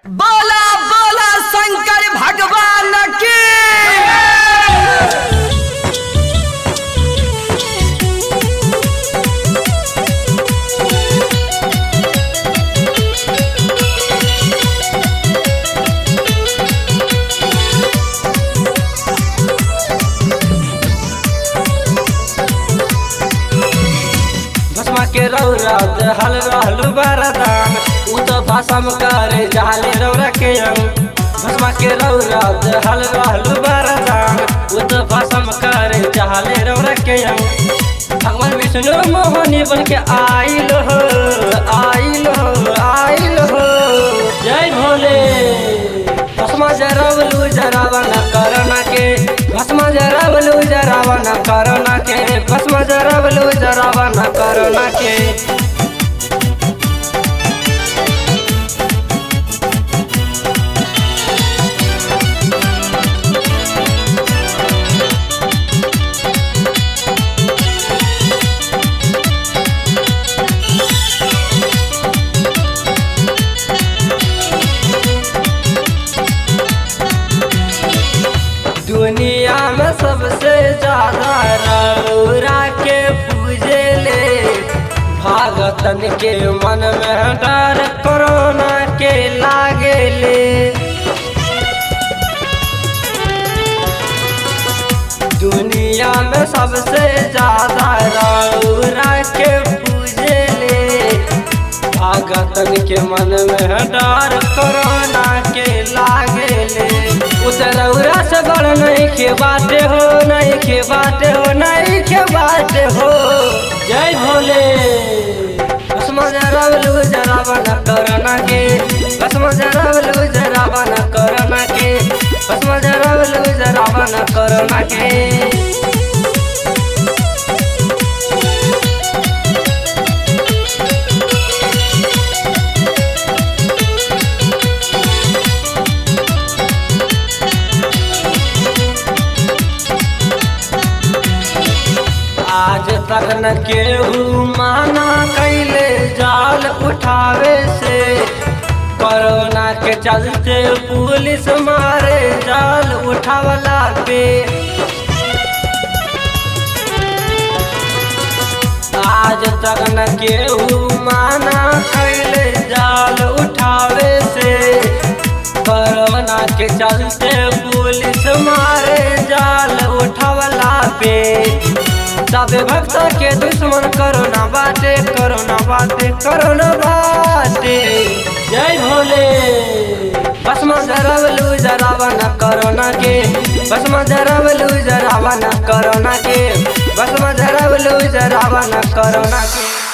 बोला बोला शंकर भगवान की भस्मा के रौरत हल रहलु बरदान उ तो भसम करे जाले रौरा के अंग भस्मा के रौरत हल रहलु बरदान उ तो भसम करे जाले रौरा के अंग भगवान विष्णु मोहनी बन के आइल हो आइल हो आइल हो जय भोले भस्मा जरवलु जरावन करना के भस्मा जरवलु जरावन करना के भस्मा जरवलु जरावन करना के दुनिया में सबसे ज्यादा रौरा के पूजे ले भागतन के मन में डर कोरोना के लागे ले दुनिया में सबसे ज्यादा रौरा के पूजे ले भागतन के मन में डर कोरोना के लागे ले उतरौरा से बड़ नहीं के बाटे हो नहीं के बाटे हो नहीं के बाटे हो जय भोले भस्म जरावलु जरावन करना के भस्म जरावलु जरावन करना के भस्म जरावलु जरावन करना के आज तक न केहू माना कैले जाल उठावे से कोरोना के चलते पुलिस मारे जाल उठावला पे आज तक न केहू माना कैले जाल उठावे से कोरोना के चलते पुलिस मारे जाल उठावला पे सबे भक्त के दुश्मन करोना बाटे करोना बाटे करोना बाटे जय भोले भस्म जरवलु जरावन करोना के भस्म जरवलु जरावन करोना के भस्म जरवलु जरावन करोना के